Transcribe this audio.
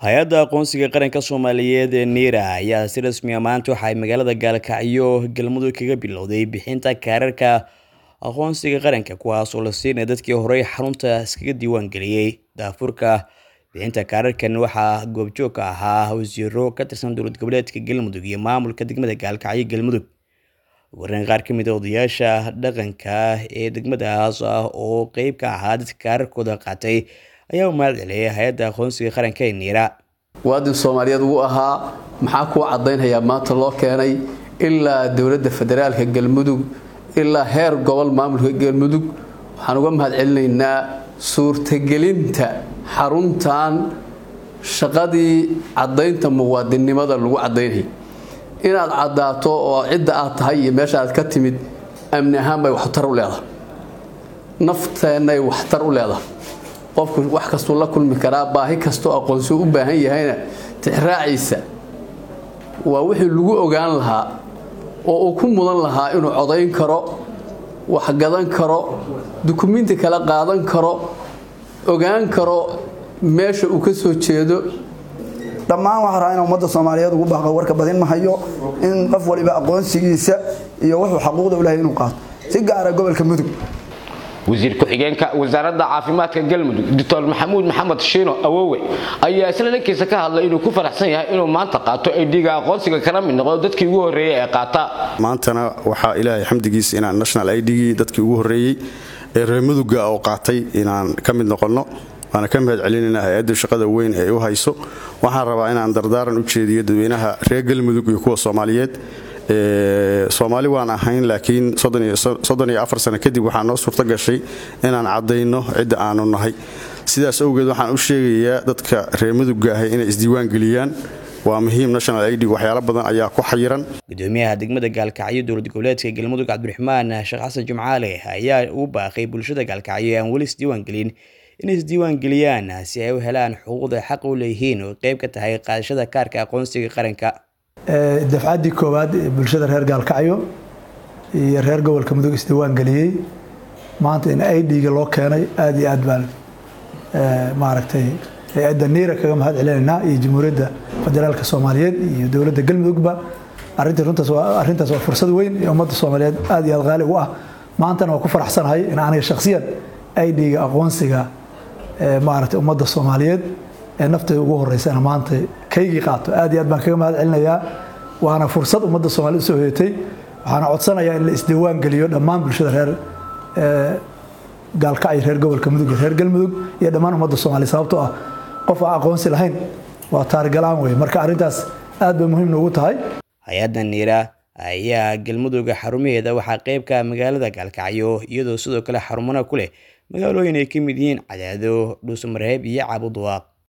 hay-adda aqoonsiga qaranka soomaaliyeed ee niira ayaa si rasmi a maanta waxa ay magaalada gaalkacyo galmudug kaga bilowday bixinta kaararka aqoonsiga qaranka kuwaas oo la siinaya dadkii horey xarunta iskaga diiwaan geliyey daafurka bixinta kaararkan waxaa goobjoog ka ahaa wasiiro ka tirsan dowlad goboleedka galmudug iyo maamulka degmada gaalkacyo galmudug wareen qaar ka mid a odayaasha dhaqanka ee degmadaas ah oo qeyb ka ahaa dadka kaararkooda qaatay ayaa u mahad celiyay hay-adda aqoonsiga qaranka ee niira muwaadin soomaaliyeed wuu ahaa maxaa kuu caddaynhayaa maanta loo keenay ilaa dowladda federaalka galmudug ilaa heer gobol maamulka galmudug waxaan uga mahad celinaynaa suurtagelinta xaruntan shaqadii caddaynta muwaadinnimada lagu caddaynhay inaad caddaato oo cidda aad tahay iyo meesha aad ka timid amni ahaan bay waxtar u leedahay nafteennay waxtar u leedahay qofku wax kastuu la kulmi karaa baahi kastoo aqoonsuu u baahan yahayna tixraaciisa waa wixii lagu ogaan lahaa oo uu ku mudan lahaa inuu codayn karo waxgadan karo dukumiinti kala qaadan karo ogaan karo meesha uu ka soo jeedo dhammaan waxaa rabaa in ummadda soomaaliyeed ugu baaqo warka badin mahayo in qof waliba aqoonsigiisa iyo wuxuu xaquuqda u lahay inuu qaato si gaara gobolka mudug wasiir ku-xigeenka wasaaradda caafimaadka galmudug doctor maxamuud maxamed shiino awowe ayaa isla dhankiisa ka hadlay inuu ku faraxsan yahay inuu maanta qaato aydhiga aqoonsiga kala mid noqdo dadkii ugu horreeyey ee qaata maantana waxaa ilaahay xamdigiisa inaan national idgii dadkii ugu horreeyey ee reer muduga oo qaatay inaan ka mid noqonno waana ka mahad celinayna hay-adda shaqada weyn ee u hayso waxaan rabaa inaan dardaaran u jeediyo dadweynaha reer galmudug iyo kuwa soomaaliyeed soomaali waan ahayn laakiin sano kadib waxaa noo suurto gashay inaan caddayno cidda aanu nahay sidaas awgeed waxaan u sheegayaa dadka reer mudugga ahay inay isdiiwaan geliyaan waa muhiim national id waxyaalo badan ayaa ku xayiran gudoomiyaha degmada gaalkacyo dowlad goboleedka galmudug cabdiraxmaan sheekh xasan jumcaale ayaa u baaqay bulshada gaalkacyo ee aan weli isdiiwaan gelin inay isdiiwaan geliyaan si ay u helaan xuquuqda xaq u leeyihiin oo qayb ka tahay qaadashada kaarka aqoonsiga qaranka dafcaddii koowaad ee bulshada reer gaalkacyo iyo reer gobolka mudug isdiiwaan geliyey maanta in idga loo keenay aada iyo aad baan maaragtay hay-adda niira kaga mahad celinaynaa iyo jamhuuriyadda federaalka soomaaliyeed iyo dowladda galmudugba arintii runtaas waa arrintaas waa fursad weyn ee ummadda soomaaliyeed aada iyo aad qaali ugu ah maantana waa ku faraxsanahay in aniga shakhsiyan idga aqoonsiga maaragtay ummadda soomaaliyeed ee nafteeda ugu horeysana maanta kaygii qaato aad iyo aad baan kaga mahad celinayaa waana fursad ummadda soomaaliyed usoo hoyatay waxaana codsanayaa in la isdiiwaan geliyo dhammaan bulshada reer gaalkacyo reer gobolka mudug iyo reer galmudug iyo dhammaan ummadda soomaaliya sababtoo ah qof aan aqoonsi lahayn waa taarigalaan wey marka arrintaas aad bay muhiim noogu tahay hay-adda niira ayaa galmudug xarumaheeda waxaa qeybka magaalada gaalkacyo iyadoo sidoo kale xarumana ku leh magaalooyin ay ka mid yihiin cadaado dhuusamareeb iyo caabuduwaaq